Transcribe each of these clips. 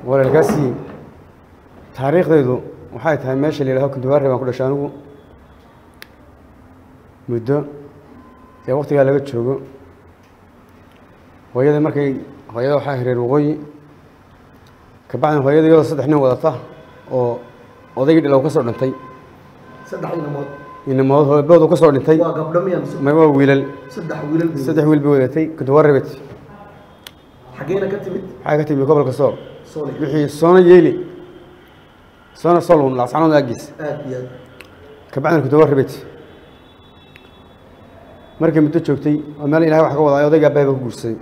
walaalkaasi taariikhdaydu waxay tahay meesha la yidhaho kuntuwaare baan ku dhashay anigu muddo ee waktigaa laga joogo hooyada markay hooyada waxaa hireer waqooyi kabacdin hooyada iyadoo saddex nin wadata oo odaygii dhilow ka soo dhintay saddex inamood inamood hooboodu ka soo dhintay waa gabdho miya mise ma waa wiilal saddex wiilal bay saddex wiil bay wadatay kuntuwaare bet xageena ka timid waxay ka timi gobolka sool sooli wixii soona yeeli soona solun laascanood aagiis aad iyo aad kabacdina kuntuwaare bet markay muddo joogtay oo meel ilahay wax ka wadaa odayga abahay baa ku guursaday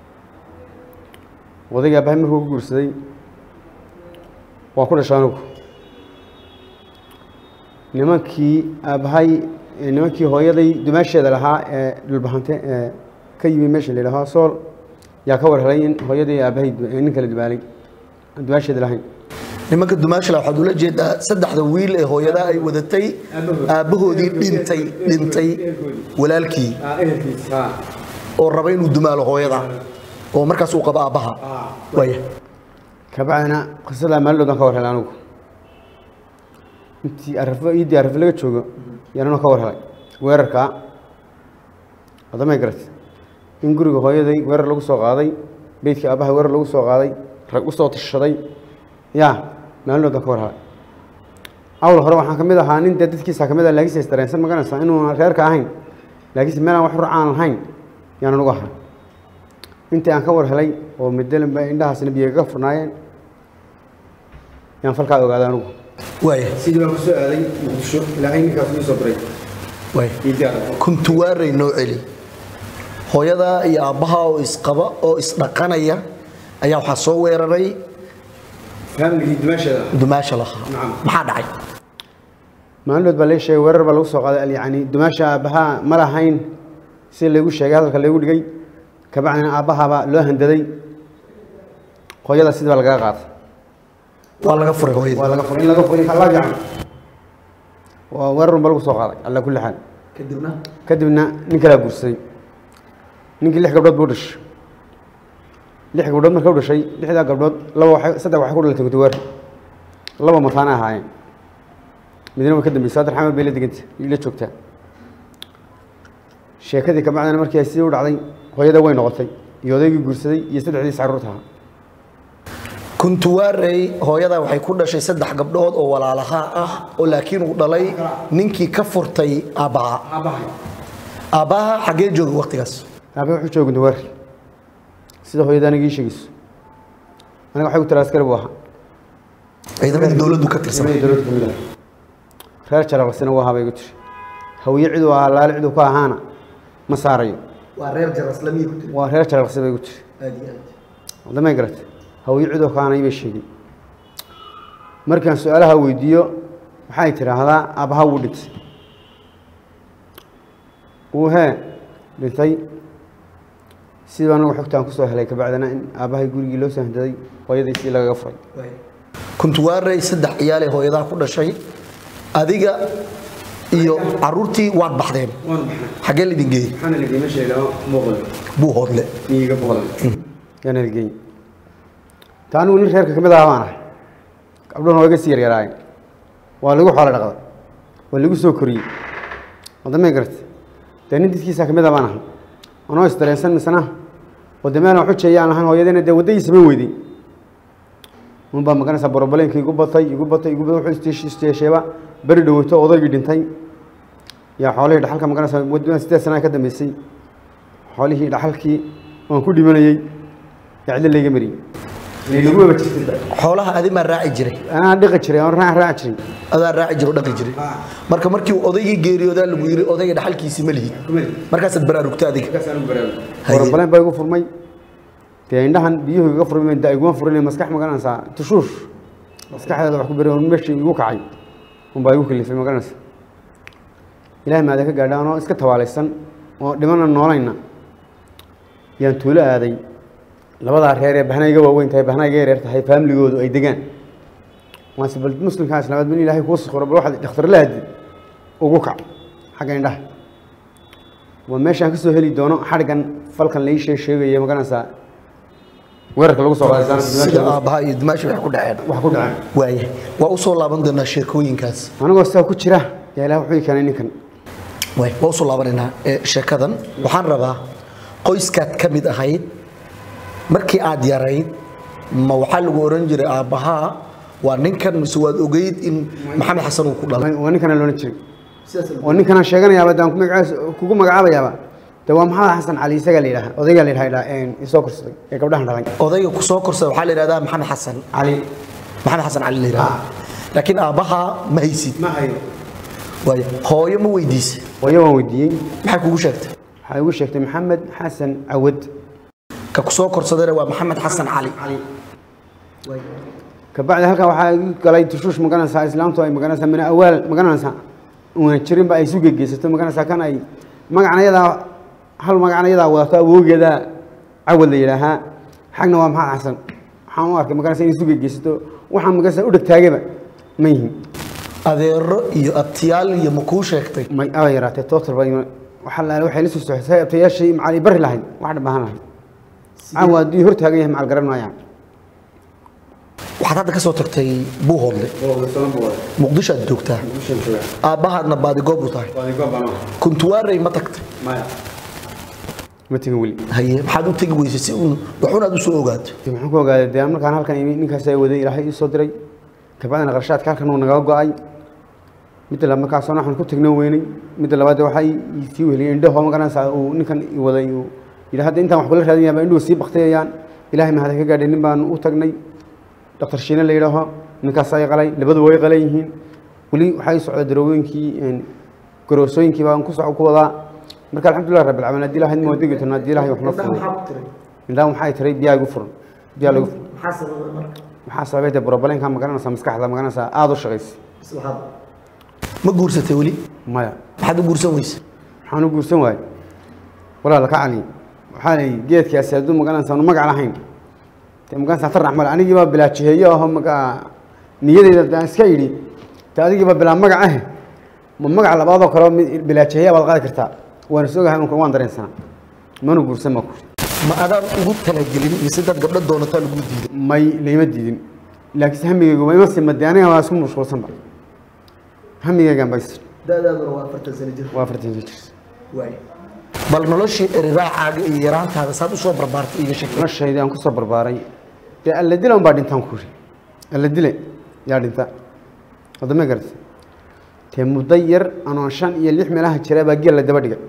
odayga abahay markuu ku guursaday waan ku dhashay anugu nimankii aabbahay nimankii hooyaday dumaasheeda lahaa ee dhulbahante ee ka yimi meesha la yidhaaho sool yaa ka war helay in hooyadii aabbahay du- nin kala dumaalay aan dumaasheeda lahayn nimanka dumaashila waxaad ula jeedaa saddexda wiil ee hooyada ay wadatay aabbahoodii dhintay dhintay walaalkii oo raba inuu dumaalo hooyada oo markaas uu qabo aabbaha waaya kabacdina qisadaa maalidhood aan ka war helay anigu intii arafo iiddii arafo laga joogo yaanuna ka war helay weerarkaa wadamay garatay in guriga hooyaday weerar lagu soo qaaday beydkii aabbaha weerar lagu soo qaaday rag u soo tashaday yaa maalinood baan ka war helay awl hore waxaan ka mid ahaa nin dee dadkiisa ka mid ah laakiinse isdareensan maganaysaa inuuna reerka ahayn laakiinse meelaan wax rur aan lahayn yaanan uga ahaa intii aan ka war helay oo midalanba indhahaasna biyo kaga furnaayeen yaan falkaa ogaaday anugu waaya sidii baan kusoo aaday muqdisho ilaahay ninkaas ii soo diray waaya kuntuwaarey noo celi hooyada iyo aabbaha oo isqaba oo isdhaqanaya ayaa waxaa soo weeraray faamligii dumaasheeda dumaasha lahaa Nacam. maxaa dhacay maalinood baa lee sheegay weerar baa lagu soo qaaday yani dumaasha aabbahaa ma lahayn si laygu sheegay hadalka laygu dhigay kabacdina aabbahaabaa loo handaday hooyada sidii baa lagaga qaaday waa laga furay hooyadii waa laga furay in laga furay kala gacan waa weerarun baa lagu soo qaaday alla kulli xaal kadibna kadibna nin kalaa guursaday ninkii lix gabdhood buu dhashay lix gabdhood marka u dhashay lixdaa gabdhood laba waxay saddex waxay ku dhalatay gudawaar laba mataana ahaayeen midna way ka dambeysay saddex xamar bay la deganta la joogtaa sheekadii kabacdina markii ay sidii u dhacday hooyada way noqotay iyo odaygii guursaday iyo saddexdiis carruurta ahaa kuntuwaarey hooyada waxay ku dhashay saddex gabdhood oo walaalaha ah oo laakiin uu dhalay ninkii ka furtay aabbaha aabbaha xaggee jooga waqtigaas aabe wuxuu jooga gudawaar sida hooyada aniga ii sheegayso aniga waxay ku tiri askari buu ahaa ciidamadii dowladdu ka tirsanay dowladda kamid ah reer jaraqsina waa habay igu tiri hawiye ciduu ahaa laali ciduu ka ahaana ma saarayo waa reer jaraslamiya ku tiri waa reer jaraqsi bay igu tiri aad iyo aad wadamay garatay hawiye ciduu ka ahaana ibay sheegay markaan su-aalaha weydiiyo waxay tidhaahdaa aabbaha wuu dhintay wuu hee dhintay sidii anagu xogtaan kusoo helay kabacdina in aabbahay gurigii loo soo handaday hooyadiisii lagaga furay kuntuwaarey saddex ciyaal ee hooyadaa ku dhashay adiga iyo caruurtii waad baxdeen xaggee laydin geeyey waxaana la geeyey meesha ilaa muuqal buu hoodle miyiga boqolan yaana la geeyey ta anigu nin reerka ka mid aha baan ahay gabdhuhuna waa iga sii yaryaraayeen waa lagu xoolo dhaqday waa lagu soo koriyey wadamay garatay dee nin dadkiisa ka mid ah baan ahay anoo isdareensan misna oo dee meelan xujeeya aan lahayn hooyadina dee waddadii samayn weyday un baa maganaysaa borobaleenka igu batay igu batay igu batay wuxuu istiish- isteesheeba beri dhoweyto odaygii dhintay yaa xoolihii dhaxalka maganaysaa waddan sideed sana ka dambeysay xoolihii dhaxalkii waan ku dhimanayey yaa cidlo layga mariyey lagu waba jirtay xoolaha adi maa raaci jiray anaa dhiqi jiray aan raac raaci jiray adaa raaci jiro dhaqi jiray marka markii uu odaygii geeriyoodaa lagu yiri odayga dhaxalkiisii ma lihid markaasaad baraarugta adiga borobaleen baa igu furmay dee indhahan biyuhu iga furmay da iguma furin maskax magaranaysaa tushuush maskaxdeeda wax ku beri on meeshii igu kacay unbaa igu kalifay magaranaysa ilaahay maada ka gaadha anoo iska tabaalaysan oo dhimana noolayna yaan tuulo aaday labadaa reer ee bahna iga waaweyn tahay bahna iga yareer tahay faamligoodu ay degaan waan si bal muslimkaas labaad min ilaahay kuu sikro bal waxaad dhakhtar la aadi ugu kac xagga indhaha waa meeshaan ka soo heli doono xadhgan falkan lai shee sheegaya magaranaysaa weerarka lagu soo qaaday sida aabbaha iyo dimaashi wax ku dhaceen wax ku dhaceen waaya waa u soo laaban doonaa sheekooyinkaas anigoo sidaa ku jira yaa ilaah wuxuu ii keenay ninkan waay waa usoo laabanaynaa ee sheekadan waxaan rabaa qoyskaad ka mid ahayd markii aad yarayd ma waxaa lagu oran jiray aabbahaa waa ninkan mise waad ogeyd in maxamed xasan uu ku dhalay waa ninkana loola jiray oo ninkanaan sheeganayaaba daan ku magacaas- kugu magacaabayaaba de waa maxamed xasan cali isagaa la yidhaha odaygaa la yidhaha isoo korsaday ee gabdhahan dhalay odayga ku soo korsada waxaa la yidhahdaa maxamed xasan cali maxamed xasan cali la yidhahdaa laakiin aabbahaa ma haysid ma hayo waaya hooyo ma weydiisay hooyo waan weydiiyey maxay kugu sheegtay waxay igu sheegtay maxamed xasan cawad ka ku soo korsadayna waa maxamed xasan cali kabacdi halkan waxaa igu galay tushuush magaranaysaa islaamtu ay magaranaysaa mina awaal magaranaysaa unan jirinba ay isu gegeysato magaranaysaa kan ay magacna yadaa hal magacna yadaa wadato awoogeeda cawad la yidhaahaa xagna waa maxamed xasan waxaan u arkay magaranaysaa in isu gegeysato waxaan magaranaysaa u dhegtaagaba ma yihin adeero iyo abtiyaal iyo ma kuu sheegtay may aba yaraatee total ba waxaa la waxay la soo soxisay abtayaashii macali bari lahayd wax dhabahan lahayd caawa haddii hor taagan yahay macal garan maayaan waxaad hadda ka soo tagtay buuhoodle muqdisho aad joogtaa aabbahaadna baadigoob u tahay kuntuwaarey ma tagtay ma tegin weli haye maxaad u tegi weysay si uun waxun aad u soo ogaato dee maxaan ku ogaaday dee markaan halkan imi ninkaas ay waday ilaahay ii soo diray kabacdina qarshaadka halkan uu nagaga go-ay midda labaad markaasoo waxaan ku tegno weynay midda labaad dee waxay ii sii weheliyeen indhaho magaranaysaa uu ninkan i waday uu yidhi hadda intaan wax kula raadinaya baa indhuhu sii baktiyayaan ilaahay mahad ka gaadhay nin baan u tagnay dhaktar shiine la yidhaaho ninkaas ay qalay labadu way qalan yihiin weli waxay socda darooyinkii garoosooyinkii baan ku soco ku wadaa marka alxamdulilah rabbil caalamiin haddii ilaahay ma degi doona haddii ilaahay wax noo furay indhaha waxay tiray biyaa igu furan biyaa lagu furan maxaa sababay dee brobalenka magaranaysaa maskaxda magaranaysaa aada u shaqaysa ma guursatay weli maya maxaad u guursan weysay waxaan u guursan waayey walaal ka cali waxaa la yidhi geedkaasi hadduu magaranaysaa nu magac lahayn dee magaranaysaa tar raxmale anigii baa bilaa jiheeyo aho maga niyadeyda daan iska yidhi dee adigii baa bilaa magac ah ma magac labaadoo kale mid bilaa jiheeya baad qaadi kartaa waan is ogahay unka waan dareensanaa mana guursan ma kuri ma adaan ugu talagelin mise dad gabdho doonataa lagu diiday may layma diidin laakiinse hamigaygu ma ima sima dee aniga waa isku mashquulsanba hamigaygaan bas da'daaduna waa afartan sano jir waa afartan jir waay bal noloshii eriraaxaaga iyo yaraantaada saad u soo barbaartay iiga sheekay noloshaydii aan kusoo barbaaray dee alla dila un baa dhintaan ku yidhi alla dile yaa dhinta hadda ma garata dee muddo yar anoo shan iyo lix meelaha jira baa geel la daba dhigay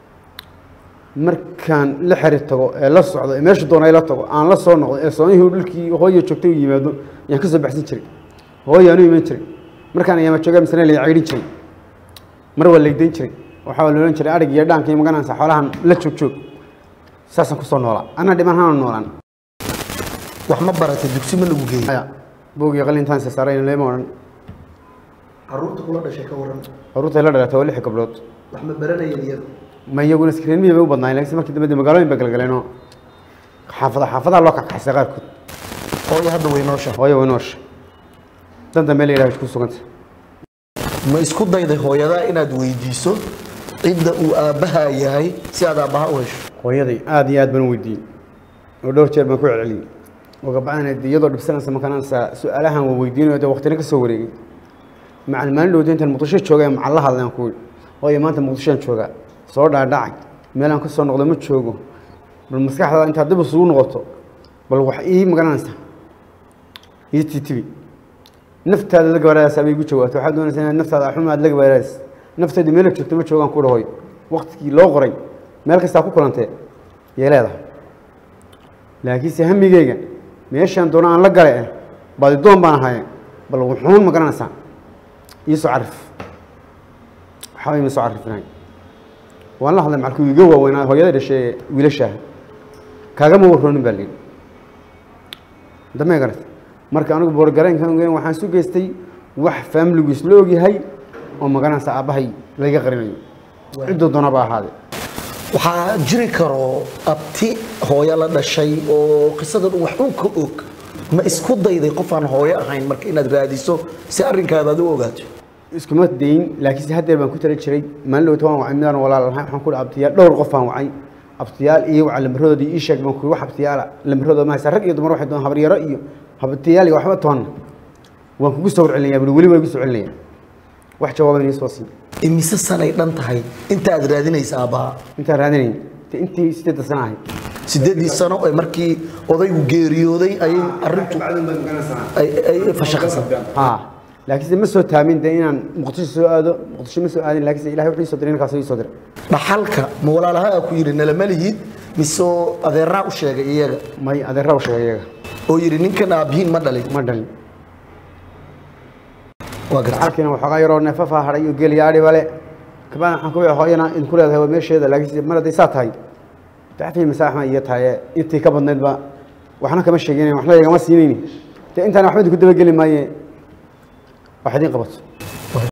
markaan la xeri tago ee la socdo ee meesha doona la tago aan la soo noqdo ee soonihii dhulkii hooya joogtay u yimaado ayaan ka soo baxsan jiray hooya anu iman jiray markaan ayaama joogaa misna la caydhin jiray mar waa laygdayn jiray waxaa la odhan jiray adhig iyo dhaanka iyo magaranaysa xoolahan la joog joog saasaan kusoo noolaa anaa dhiman hana noolaan wax ma baratay dugsi ma lagu geeyey aya boogii qalintaan saaray leema odhan caruurta kula dhashay ka waran caruurtay la dhalatay waa lix gabdhood wax ma baranayeen iyagu ma iyaguna iskreemihii bay u badnaayeen laakiin markii dambe dee magaalooyin bay galgaleenoo xaafada xaafadaha loo kakaxsay qaarkood hooyo hadda way noosha hooyo way noosha dan dambe la yidhaha ku suganta ma isku dayday hooyadaa inaad weydiiso cidda uu aabbahaa yahay si aad aabbaha u hesho hooyaday aada iyo aad baan u weydiiyey oo dhowr jeer baan ku celceliyey oo gabcahana dee iyadoo dhibsanaysa markaanansa su-aalahan waa weydiinayo dee waqtina ka soo wareegay macal maalin dhowda intaan muqdisho joogay macal la hadlaan ku yidhi hooyo maanta muqdishoan joogaa soo dhaadhacay meelaan ka soo noqdo ma joogo bal maskaxdaada intaad dib isugu noqoto bal wax ii magaranaysa ii titibi naftaada la gabaaraadaysa bay igu jawaabtay waxaad doonaysaa inaad naftaada axuma aad la gabaaraadaysa nafteedu meela joogto ma joogaan ku dhahoy waqtigii loo qoray meel kastaa ku kulantee yay leedahay laakiinse hamigeyga meeshaan doono aan la gale eh baadidoon baan ahaye bal wuxuun ma garanaysaa iisoo carif waxba ima soo carifinahay waan la hadlay macalkuu iga waaweynaa hooyada dhashay ee wiilashaah kaagama warroonin baa layidhi damee garata marka anigu boorgareenkan waxaan su geystay wax faamiligu isla ogyahay oo magaranaysa aabbahay laga qarinayo cidduu doona ba ahaade waxaa jiri karo abti hooyo la dhashay oo qisadan wax un ka og ma isku dayday qof aan hooyo ahayn marka inaad raadiso si arrinkaada aad u ogaato iskuma dayin laakiinse haddeer baan ku tala jiray maalin dhowta waan wacay midaan walaal lahay waxaan ku dhi abtiyaa dhowr qof aan wacay abtiyaal iyo waxa lambaradooda ii sheeg baan kuwi wax abtiyaala lambaradooda ma haysa rag iyo dumar waxay doon habaryaro iyo habtiyaal iyo waxba toonna waan kugu soo warcelinayaa buli weli waa igu soo celinaya wax jawaaban ii soo siin imise sanay dhan tahay inta aad raadinaysa aabbaha intaan raadinayn te intii sideedda sana ahayd sideedii sano ee markii odaygu geeriyooday ayay arrintu ay- ay fashaqasay haa laakiinse ma soo taamin dee inaan muqdisho soo aado muqdisho ma soo aadin laakiinse ilahay wuxuu ii soo diray ninkaas ii soo diray dhaxalka ma walaalaha aa ku yidhi nalama lihid mise oo adeeraa u sheegay iyaga may adeerra u sheegay iyaga oo yidhi ninkan aabbihiin ma dhalin ma dhalin waa gartay halkiina waxoogaa yaroo neefafaa hadhay iyo geel yaadhi bale kabaan waxaan ku hooyana idinku leedahay waa meesheeda laakiinse mar hadday saa tahay daxtii masaaxma iyo tahaye intii ka badnaydba waxna kama sheeginayn waxna igama siinayni dee intaan waxba idinku dabageli maaye wax idiin qabato